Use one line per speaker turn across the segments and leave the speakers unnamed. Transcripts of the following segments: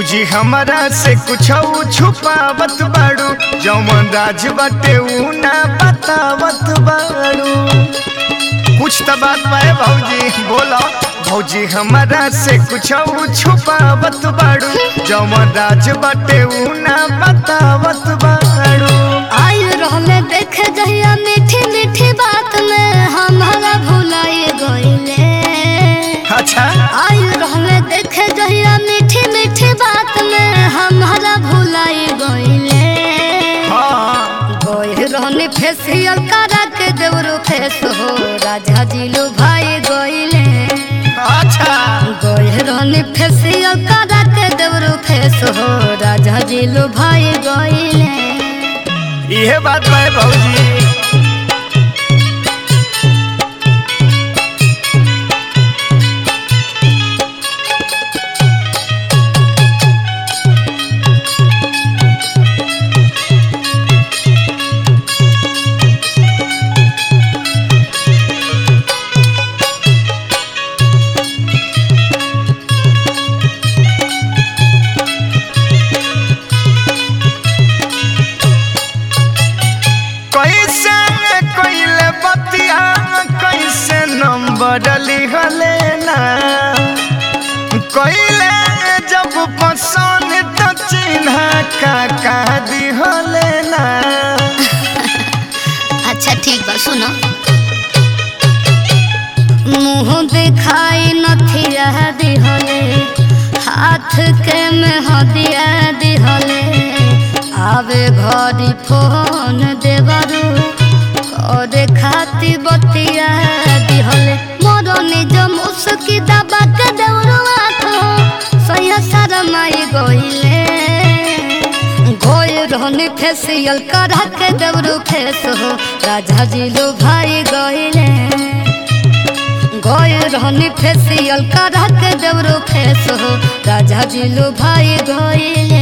भौजी हमारा से कुछ छुपावत बाड़ू जौन राज बाटे ऊ ना बतावत बाड़ू कुछ तो बात बाए भौजी बोलो भौजी हमारा से कुछ छुपावत बाड़ू जौन राज बाटे ऊ ना बतावत बाड़ू
आयु रहले देखे जहिया मीठी मीठी बात में हमारा भुलाए गईले
अच्छा
आयु रहले देखे जहिया मीठी मीठी बात में हमारा भुलाए गईले
हाँ
गोय रहने फेसियल करा के देवरो फेस हो राजा जी लो भाई गईले
अच्छा
गोय रहने फेसियल करा के देवरो फेस हो राजा जी लो भाई गईले
इहे बात बाए भौजी कैसे कैले बतिया कैसे नंबर लिखले ना कैले जब पसंद तो चिन्ह का का दिहले ना
अच्छा ठीक बा सुनो मुंह दिखाई नथिया दिहले हाथ के में हदिया दिहले आवे घरी फोन देवरू करे खाती बतिया दिहले मोर निज मुस्की दबा के देवरू आखो सैया शरमाई गइले गोय रहने फेसियल करा के देवरू फेस हो राजा जी लो भाई गइले गोय रहने फेसियल करा के देवरू फेस हो राजा जी लो भाई गइले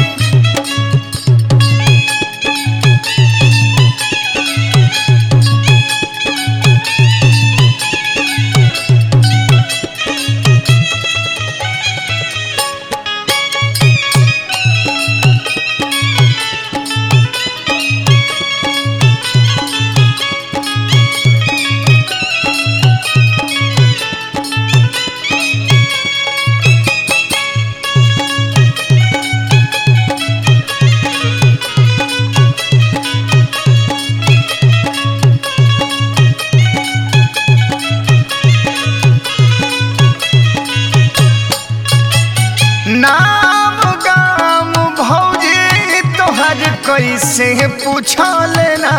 नाम गाम भौजी तोहर कैसे पूछल ना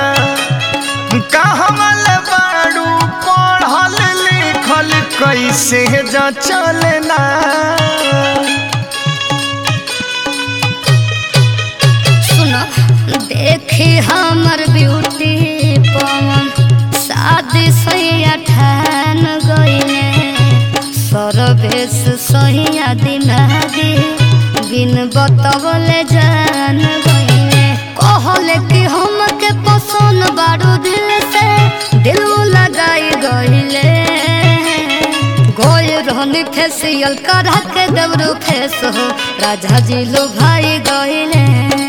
कहमल बाड़ू पढ़ल लिखल कैसे जचल ना
सुनो देखी हमर ब्यूटी पवन शादी सैया ठान गईले सरवेश सैया दिमागी बिन बतवले जान गईले कहले कि हमके पसंद बारू दिल से दिल लगाई गईले गोय रहनी फेसियल करा के देवरू फेस हो राजा जी लो भाई गईले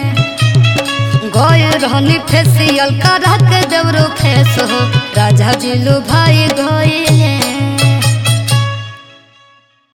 गोय रहनी फेसियल करा के देवरू फेस हो राजा जी लो भाई गईले